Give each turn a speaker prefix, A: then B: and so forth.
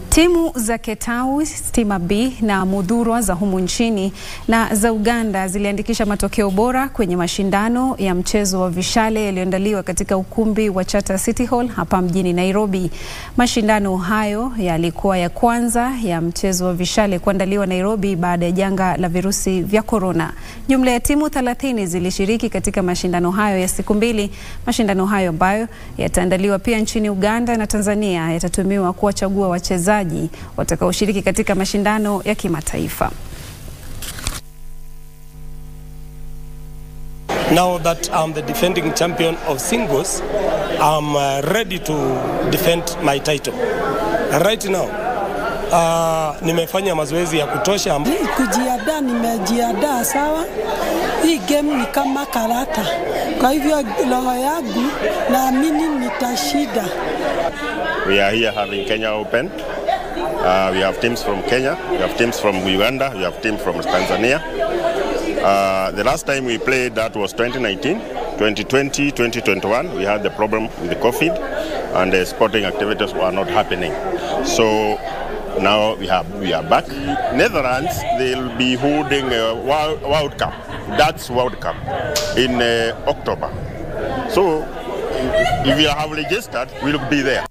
A: Timu za Ketawi, Stima B na Mudhurwa za humu nchini na za Uganda ziliandikisha matokeo bora kwenye mashindano ya mchezo wa vishale yaliyoandaliwa katika ukumbi wa Charter City Hall hapa mjini Nairobi. Mashindano hayo yalikuwa ya kwanza ya mchezo wa vishale kuandaliwa Nairobi baada ya janga la virusi vya korona. Jumla ya timu 30 zilishiriki katika mashindano hayo ya siku mbili. Mashindano hayo ambayo yataandaliwa pia nchini Uganda na Tanzania yatatumiwa kuwachagua wachezaji watakaoshiriki katika mashindano ya kimataifa.
B: Now that I'm the defending champion of singles, I'm uh, ready to defend my title. Right now, uh, nimefanya mazoezi ya kutosha.
C: Kujiandaa, nimejiandaa sawa. Hii game ni kama karata, kwa hivyo roho yangu naamini nitashinda.
D: We are here having Kenya Open. Uh, we have teams from Kenya, we have teams from Uganda, we have teams from Tanzania. Uh, the last time we played that was 2019. 2020, 2021, we had the problem with the COVID and the sporting activities were not happening. So now we have we are back. Netherlands, they'll be holding a World, World Cup. That's World Cup in uh, October. So if you have registered, we'll be there.